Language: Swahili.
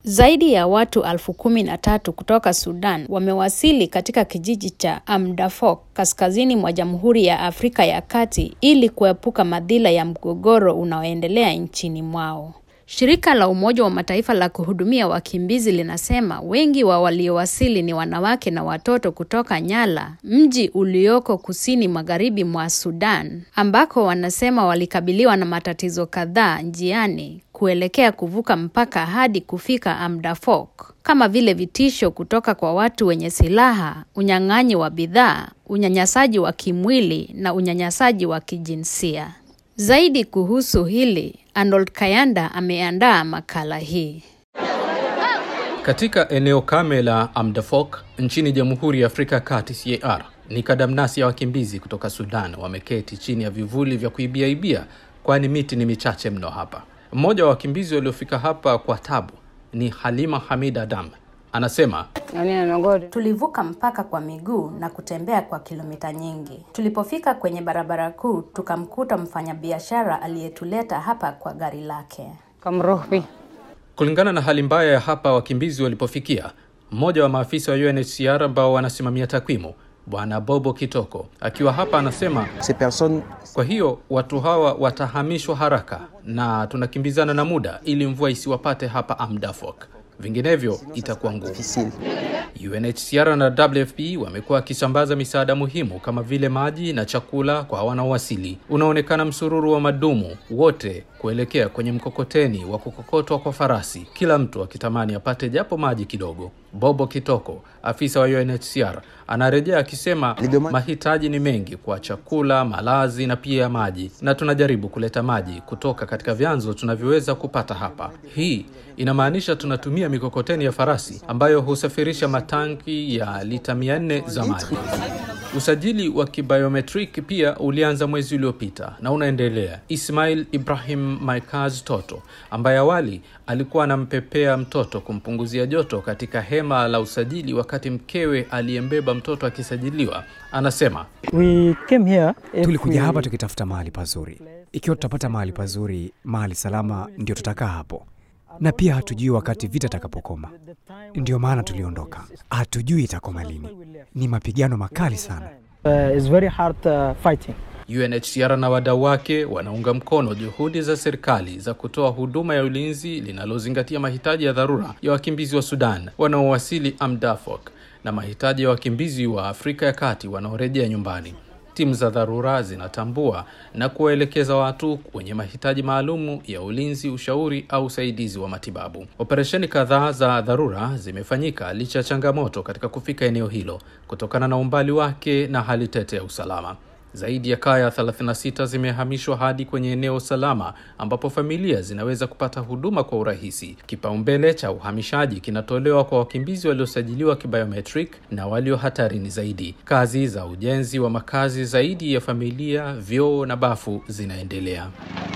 Zaidi ya watu elfu kumi na tatu kutoka Sudan wamewasili katika kijiji cha Amdafok kaskazini mwa Jamhuri ya Afrika ya Kati ili kuepuka madhila ya mgogoro unaoendelea nchini mwao. Shirika la Umoja wa Mataifa la kuhudumia wakimbizi linasema wengi wa waliowasili ni wanawake na watoto kutoka Nyala, mji ulioko kusini magharibi mwa Sudan, ambako wanasema walikabiliwa na matatizo kadhaa njiani kuelekea kuvuka mpaka hadi kufika Amdafok, kama vile vitisho kutoka kwa watu wenye silaha, unyang'anyi wa bidhaa, unyanyasaji wa kimwili na unyanyasaji wa kijinsia. Zaidi kuhusu hili, Arnold Kayanda ameandaa makala hii. Katika eneo kame la Amdafok nchini Jamhuri ya Afrika ya Kati CAR, ni kadamnasi ya wakimbizi kutoka Sudan wameketi chini ya vivuli vya kuibiaibia, kwani miti ni michache mno hapa. Mmoja wa wakimbizi waliofika hapa kwa tabu ni Halima Hamid Adam. Anasema Tulivuka mpaka kwa miguu na kutembea kwa kilomita nyingi. Tulipofika kwenye barabara kuu, tukamkuta mfanyabiashara aliyetuleta hapa kwa gari lake. kulingana na hali mbaya ya hapa wakimbizi walipofikia, mmoja wa maafisa wa UNHCR ambao wanasimamia takwimu Bwana Bobo Kitoko akiwa hapa anasema Ces personnes kwa hiyo watu hawa watahamishwa haraka na tunakimbizana na muda ili mvua isiwapate hapa Amdafok, vinginevyo itakuwa ngumu. difficiles. UNHCR na WFP wamekuwa wakisambaza misaada muhimu kama vile maji na chakula kwa wanaowasili. Unaonekana msururu wa madumu wote kuelekea kwenye mkokoteni wa kukokotwa kwa farasi, kila mtu akitamani apate japo maji kidogo. Bobo Kitoko, afisa wa UNHCR, anarejea akisema mahitaji ni mengi kwa chakula, malazi na pia maji, na tunajaribu kuleta maji kutoka katika vyanzo tunavyoweza kupata hapa. Hii inamaanisha tunatumia mikokoteni ya farasi ambayo husafirisha matanki ya lita 400 za maji. Usajili wa kibiometric pia ulianza mwezi uliopita na unaendelea. Ismail Ibrahim Maikaz Toto, ambaye awali alikuwa anampepea mtoto kumpunguzia joto katika hema la usajili wakati mkewe aliyembeba mtoto akisajiliwa, anasema We came here if Tulikuja we- hapa tukitafuta mahali pazuri. Ikiwa tutapata mahali pazuri, mahali salama, ndio tutakaa hapo, na pia hatujui wakati vita itakapokoma. Ndio maana tuliondoka, hatujui itakoma lini. Ni mapigano makali sana. Uh, it's very hard uh, fighting. UNHCR na wadau wake wanaunga mkono juhudi za serikali za kutoa huduma ya ulinzi linalozingatia mahitaji ya dharura ya wakimbizi wa Sudan wanaowasili Amdafok na mahitaji ya wakimbizi wa Afrika ya Kati wanaorejea nyumbani. Timu za dharura zinatambua na kuwaelekeza watu wenye mahitaji maalumu ya ulinzi, ushauri au usaidizi wa matibabu. Operesheni kadhaa za dharura zimefanyika licha ya changamoto katika kufika eneo hilo kutokana na umbali wake na hali tete ya usalama. Zaidi ya kaya 36 zimehamishwa hadi kwenye eneo salama ambapo familia zinaweza kupata huduma kwa urahisi. Kipaumbele cha uhamishaji kinatolewa kwa wakimbizi waliosajiliwa kibiometric na walio hatarini zaidi. Kazi za ujenzi wa makazi zaidi ya familia, vyoo na bafu zinaendelea.